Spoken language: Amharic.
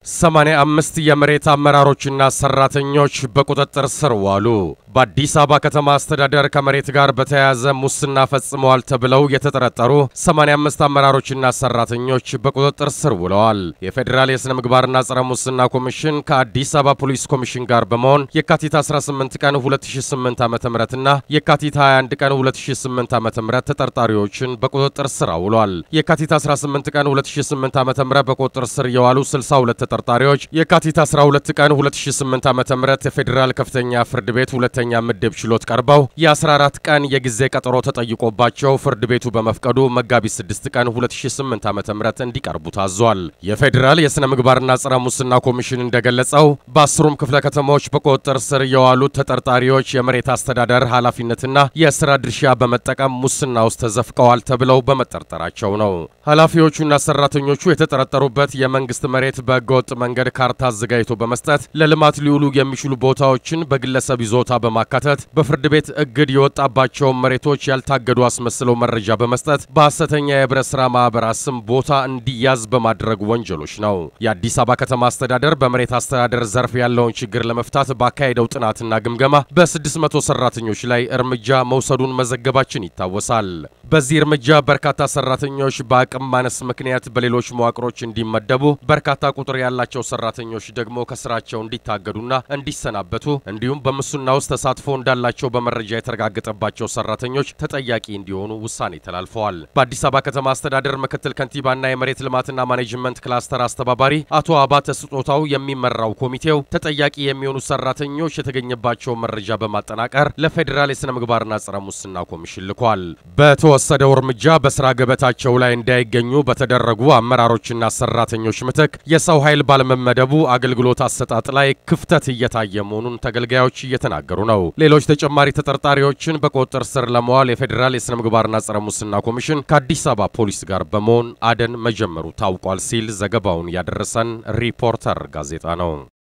ሰማንያ አምስት የመሬት አመራሮችና ሰራተኞች በቁጥጥር ስር ዋሉ። በአዲስ አበባ ከተማ አስተዳደር ከመሬት ጋር በተያያዘ ሙስና ፈጽመዋል ተብለው የተጠረጠሩ 85 አመራሮችና ሰራተኞች በቁጥጥር ስር ውለዋል። የፌዴራል የሥነ ምግባርና ጸረ ሙስና ኮሚሽን ከአዲስ አበባ ፖሊስ ኮሚሽን ጋር በመሆን የካቲት 18 ቀን 2008 ዓ.ም እና የካቲት 21 ቀን 2008 ዓ.ም ተጠርጣሪዎችን በቁጥጥር ስር አውሏል። የካቲት 18 ቀን 2008 ዓ.ም በቁጥጥር ስር የዋሉ 62 ተጠርጣሪዎች የካቲት 12 ቀን 2008 ዓ.ም የፌዴራል ከፍተኛ ፍርድ ቤት ሁለተኛ ምድብ ችሎት ቀርበው የ14 ቀን የጊዜ ቀጠሮ ተጠይቆባቸው ፍርድ ቤቱ በመፍቀዱ መጋቢት 6 ቀን 2008 ዓ.ም እንዲቀርቡ ታዟል። የፌዴራል የሥነ ምግባርና ጸረ ሙስና ኮሚሽን እንደገለጸው በአስሩም ክፍለ ከተሞች በቁጥጥር ስር የዋሉት ተጠርጣሪዎች የመሬት አስተዳደር ኃላፊነትና የሥራ ድርሻ በመጠቀም ሙስና ውስጥ ተዘፍቀዋል ተብለው በመጠርጠራቸው ነው። ኃላፊዎቹና ሰራተኞቹ የተጠረጠሩበት የመንግስት መሬት በህገወጥ መንገድ ካርታ አዘጋጅቶ በመስጠት ለልማት ሊውሉ የሚችሉ ቦታዎችን በግለሰብ ይዞታ በማካተት በፍርድ ቤት እግድ የወጣባቸውን መሬቶች ያልታገዱ አስመስለው መረጃ በመስጠት በሐሰተኛ የህብረት ሥራ ማኅበራት ስም ቦታ እንዲያዝ በማድረግ ወንጀሎች ነው። የአዲስ አበባ ከተማ አስተዳደር በመሬት አስተዳደር ዘርፍ ያለውን ችግር ለመፍታት ባካሄደው ጥናትና ግምገማ በ600 ሰራተኞች ላይ እርምጃ መውሰዱን መዘገባችን ይታወሳል። በዚህ እርምጃ በርካታ ሰራተኞች በአቅም ማነስ ምክንያት በሌሎች መዋቅሮች እንዲመደቡ፣ በርካታ ቁጥር ያላቸው ሰራተኞች ደግሞ ከስራቸው እንዲታገዱና እንዲሰናበቱ እንዲሁም በሙስና ውስጥ ተሳትፎ እንዳላቸው በመረጃ የተረጋገጠባቸው ሰራተኞች ተጠያቂ እንዲሆኑ ውሳኔ ተላልፈዋል። በአዲስ አበባ ከተማ አስተዳደር ምክትል ከንቲባና የመሬት ልማትና ማኔጅመንት ክላስተር አስተባባሪ አቶ አባተ ስጦታው የሚመራው ኮሚቴው ተጠያቂ የሚሆኑ ሰራተኞች የተገኘባቸውን መረጃ በማጠናቀር ለፌዴራል የሥነ ምግባርና ጸረ ሙስና ኮሚሽን ልኳል። በተወሰደው እርምጃ በስራ ገበታቸው ላይ እንዳይገኙ በተደረጉ አመራሮችና ሰራተኞች ምትክ የሰው ኃይል ባለመመደቡ አገልግሎት አሰጣጥ ላይ ክፍተት እየታየ መሆኑን ተገልጋዮች እየተናገሩ ነው። ሌሎች ተጨማሪ ተጠርጣሪዎችን በቁጥጥር ስር ለመዋል የፌዴራል የሥነ ምግባርና ጸረ ሙስና ኮሚሽን ከአዲስ አበባ ፖሊስ ጋር በመሆን አደን መጀመሩ ታውቋል ሲል ዘገባውን ያደረሰን ሪፖርተር ጋዜጣ ነው።